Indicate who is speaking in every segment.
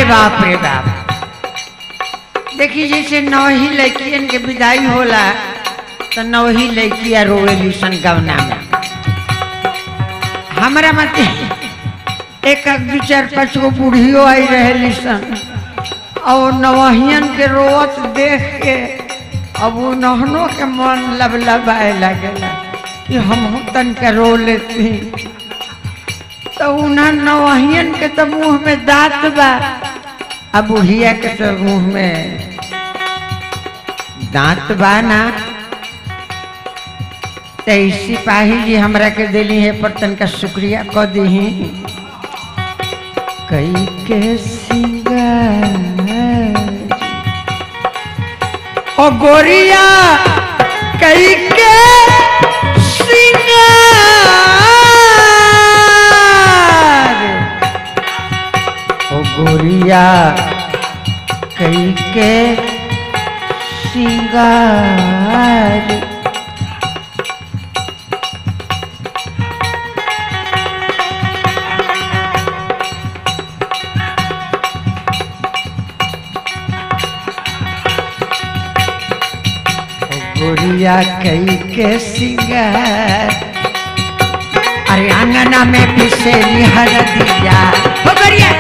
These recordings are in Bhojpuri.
Speaker 1: बाप रे बाप देखी जैसे नवही लड़कियन के विदाई होला तो नवही लड़किया रोवेली सन गवना में हमारा मत एक एक दू चार पाँच गो बूढ़ियो आई रहे सन और नवहियन के रोवत देख के अब वो नहनों के मन लब लबाए लगेला कि हम तन के रो लेती तो उन्हें नवहियन के तो मुंह में दांत बा अब बुढ़िया के तो मुंह में दांत बा ना तो ई सिपाही जी हमरा के दिली है पर तन का शुक्रिया क दी कई के सिंगार ओ गोरिया कई के सिंगार ओ गोरिया कई के सिंगार ओ गोरिया कई के सिंगार अरे आंगना में पिसेली हरदिया ओ गोरिया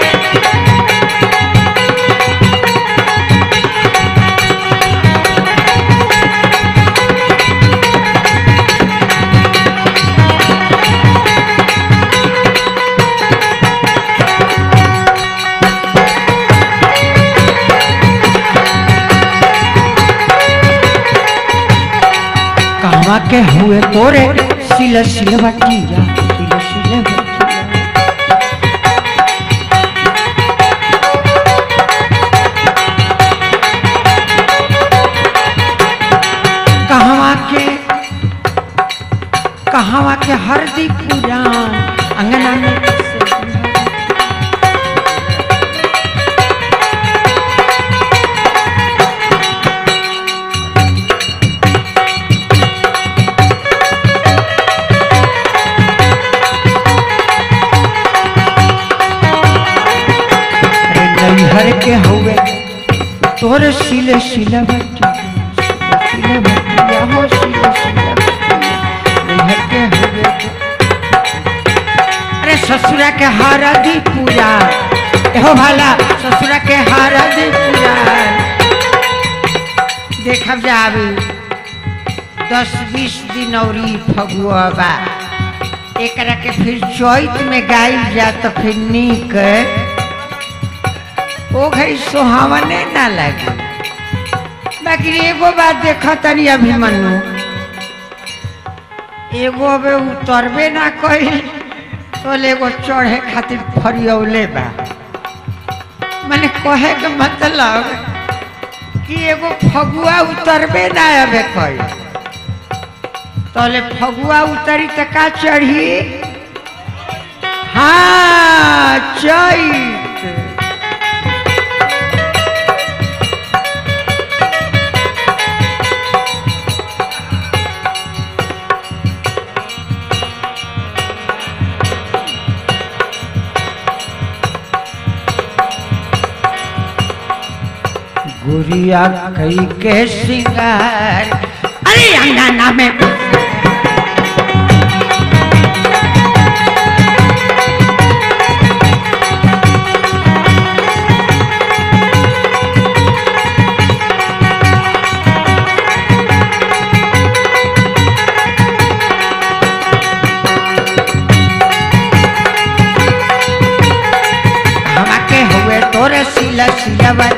Speaker 1: कहवा के हुए तोरे सिल सिल बटिया सिल सिल बटिया कहवा के कहवा के हरदी पुराण अंगना में पिसेली अरे नैहर के हुए तोर सिले सिले बटिया सिले बटिया हो सिले सिले बटिया नैहर के हुए अरे ससुरा के हारदी पूजा एहो भाला ससुरा के हारदी पूजा देखब जाबी दस बीस दिन औरी फगुआ बा एकरा के फिर चैत में गाइल जा तो फिर नीक ओ घड़ी सुहावने ना लगे बाकी एगो बात देखो तनी अभिमन्यु एगो अबे उतरबे ना कही तो एगो चढ़े खातिर फरियौले बा मैंने कहे के मतलब कि एगो फगुआ उतरबे ना अबे कही तोले फगुआ उतरी त का चढ़ी हाँ चैत गुड़िया कई के सिंगार अरे अंगना में हमके हुए तोरे सिला सिला